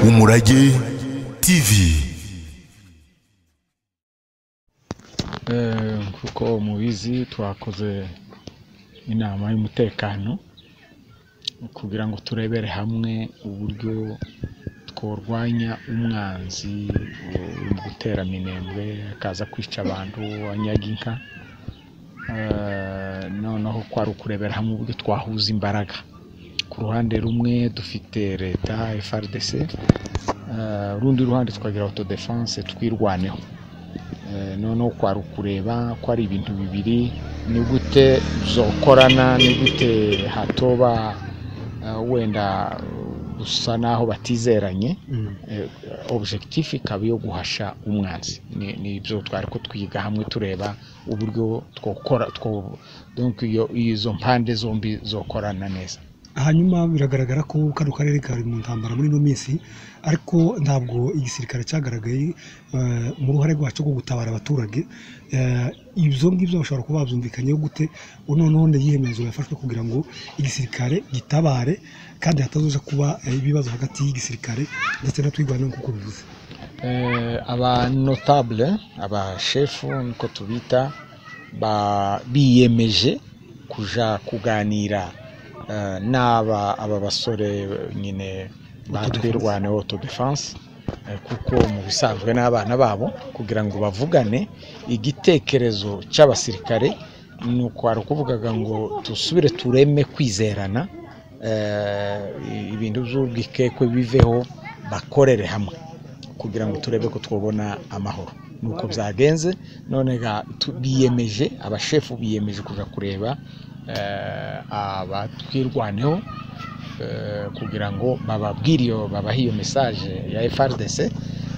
umurage tv nk'uko mubizi twakoze inama y'umutekano kugira ngo turebere hamwe uburyo tworwanya umwanzi uri gutera minembwe akaza kwica abantu anyaga inka Eh, noneho kwari ukurebera hamwe uburyo twahuza imbaraga ku ruhande rumwe dufite leta FRDC eh, urundi ruhande tukagira autodefense twirwaneho Eh, noneho kwari ukureba ko ari ibintu bibiri ni gute zokorana ni gute hatoba eh, wenda gusa naho batizeranye Eh, objectif ikaba iyo guhasha umwanzi Ni- ni ibyo twari ko twiga hamwe tureba uburyo twokora two donc iyo izo mpande zombi zokorana neza hanyuma biragaragara ko kano karere kari mu ntambara muri ino minsi ariko ntabwo igisirikare cyagaragaye eh, mu ruhare rwacyo rwo gutabara abaturage Eh, ibyo ngibyo bashobora kuba babyumvikanyeho gute noneho ni iyihe myanzuro yafashwe kugira ngo igisirikare gitabare kandi hatazoza kuba eh, ibibazo hagati y'igisirikare ndetse na twirwanaho nk'uko bivuze eh, aba notable aba shefu niko tubita ba- biyemeje kuja kuganira eh, n'aba aba basore nyine batwirwane auto defense eh, kuko mu bisanzwe n'abana babo kugira ngo bavugane igitekerezo cy'abasirikare ni ukwari kuvugaga ngo dusubire tureme kwizerana eh, ibintu by'urwikekwe biveho bakorere hamwe kugira ngo turebe ko twabona amahoro nuko byagenze none ga- tu- biyemeje abashefu biyemeje kuja kureba eh, abatwirwaneho eh, kugira ngo bababwire iyo babahe iyo message ya FRDC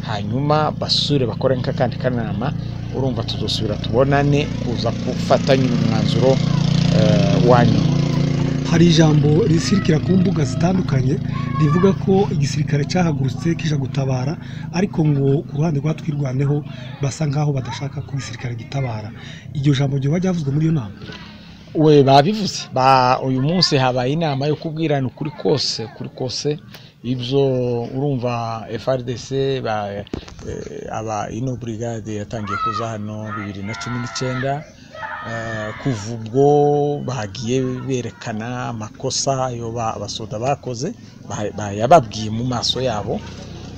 hanyuma basure bakore nk'akandi kanama urumva tuzosubira tubonane kuza gufatanya uyu mwanzuro eh, wanyu hari ijambo risirikira ku mbuga zitandukanye rivuga ko igisirikare cyahagurutse kije gutabara ariko ngo ku ruhande rwa twirwaneho basa nkaho badashaka ko igisirikare gitabara iryo jambo ryoba ryavuzwe muri iyo nama we babivuze ba uyu munsi habaye inama yo kubwirana ukuri kose kuri kose ibyo urumva FRDC ba eh, aba ino brigade yatangiye kuza hano bibiri na cumi n'icyenda Eh, kuva ubwo bagiye berekana amakosa ayo ba- abasoda bakoze ba- ba- yababwiye mu maso yabo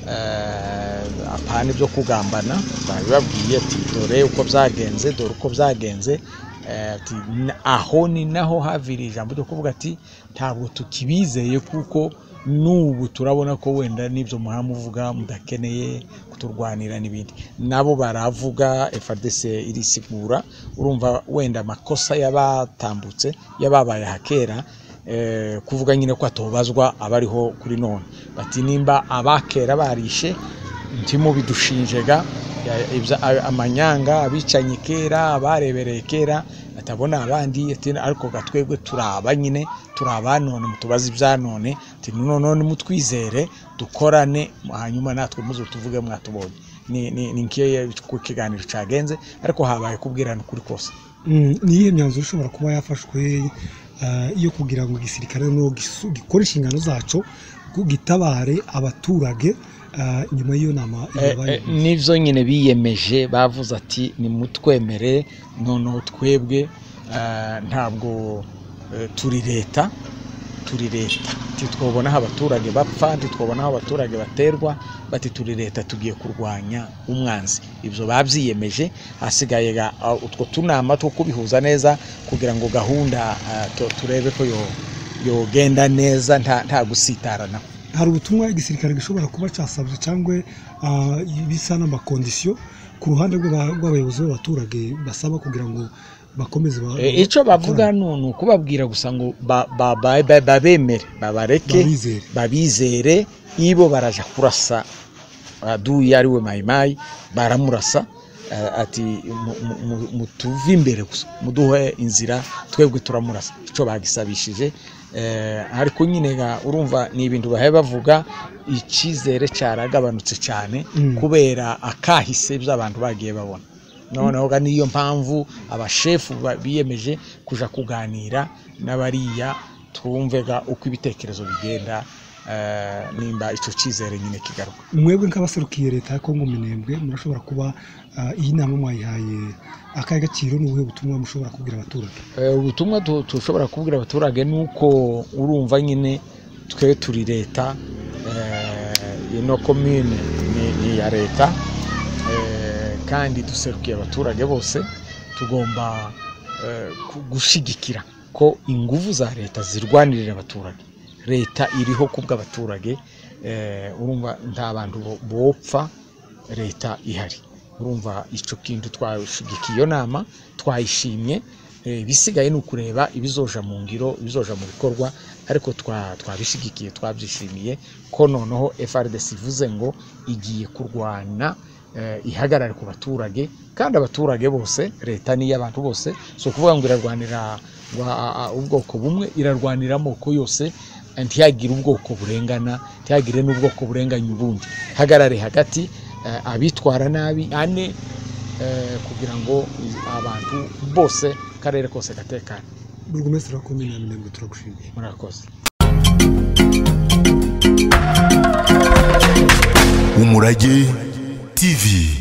eh, apana ibyo kugambana babibabwiye ati dore uko byagenze dore uko byagenze Eh, ati "N- aho ni naho haviriye ijambo ryo kuvuga ati ntabwo tukibizeye kuko n'ubu turabona ko wenda n'ibyo muhora muvuga mudakeneye kuturwanira n'ibindi nabo baravuga FARDC irisigura urumva wenda amakosa yabatambutse yababaye hakera eh, kuvuga nyine ko atobazwa abariho kuri none bati nimba abakera barishe ntimo bidushinjega ya- ibya- a- amanyanga abicanyi kera abarebereye kera atabona abandi ati ariko ga twebwe turaba nyine turaba none mutubaze ibya none ati none mutwizere dukorane hanyuma natwe muzo tuvuge mwatubonye ni ni ni nk'iyo ikiganiro cyagenze ariko habaye kubwirana ukuri kose Mm, ni iyihe myanzuro ishobora kuba yafashwe eh, yo kugira ngo igisirikare no gisu- gikore inshingano zacyo ngo gitabare abaturage eh, nyuma y'iyo nama Eh, yabaye eh, nivyo nyine biyemeje bavuze ati nimutwemere noneho twebwe eh, ntabwo eh, turi leta turi leta titwobonaho abaturage bapfa titwobonaho abaturage baterwa bati turi leta tugiye kurwanya umwanzi ibyo babyiyemeje hasigaye ga- ah, utwo tunama two kubihuza neza kugira ngo gahunda ah, tu- turebe ko yo- yogenda neza nta- nta gusitarana hari ubutumwa igisirikare gishobora kuba cyasabye cyangwa ah, bisa n'amakondisiyo ku ruhande rw'aba- rw'abayobozi b'abaturage basaba kugira ngo bakomeze ba- Eh, icyo bavuga ni ni ukubabwira gusa ngo ba- ba- ba- ba- babemere babareke babizere babizere ibo baraja kurasa aduyi ariwe mayimayi baramurasa eh, ati mu- mu- mu- mutuve imbere gusa muduhe inzira twebwe turamurasa icyo bagisabishije Eh, ariko nyine ga- urumva ni ibintu bahaye bavuga icyizere cyaragabanutse cyane Mm. kubera akahise by'abantu bagiye babona noneho ga niyo mpamvu abashefu ba- biyemeje kuja kuganira n'abariya twumvega uko ibitekerezo bigenda eh, nimba icyo cyizere nyine kigaruka mwebwe nk'abaserukiye leta ya Kongo minembwe murashobora kuba ah, iyi nama mwayihaye akahe gaciro ni ubuhe butumwa mushobora kubwira abaturage Eh, ubutumwa tu- dushobora kubwira abaturage ni uko urumva nyine twe turi leta eh, ino komine ni- ni iya leta eh, kandi duserukiye abaturage bose tugomba eh, ku- gushyigikira ko ingufu za leta zirwanirira abaturage leta iriho kubw'abaturage eh, urumva nta bantu bo- bopfa leta ihari urumva icyo kintu twashigikiye iyo nama twayishimye Eh, ibisigaye ni ukureba ibizoja mu ngiro ibizoja mu bikorwa ariko twa- twabishyigikiye twabyishimiye ko noneho frdc ivuze ngo igiye kurwana eh, ihagarare ku baturage kandi abaturage bose leta ni iy'abantu bose si ukuvuga ngo irarwanira wa- a- a- ubwoko bumwe irarwanira amoko yose eh, ntihagire ubwoko burengana ntihagire n'ubwoko burenganya ubundi hagarare hagati eh, abitwara nabi ane eh, kugira ngo i- abantu bose karere kose gatekane burugumesitiri wa komine ya minembwe turagushimiye murakoze umurage tv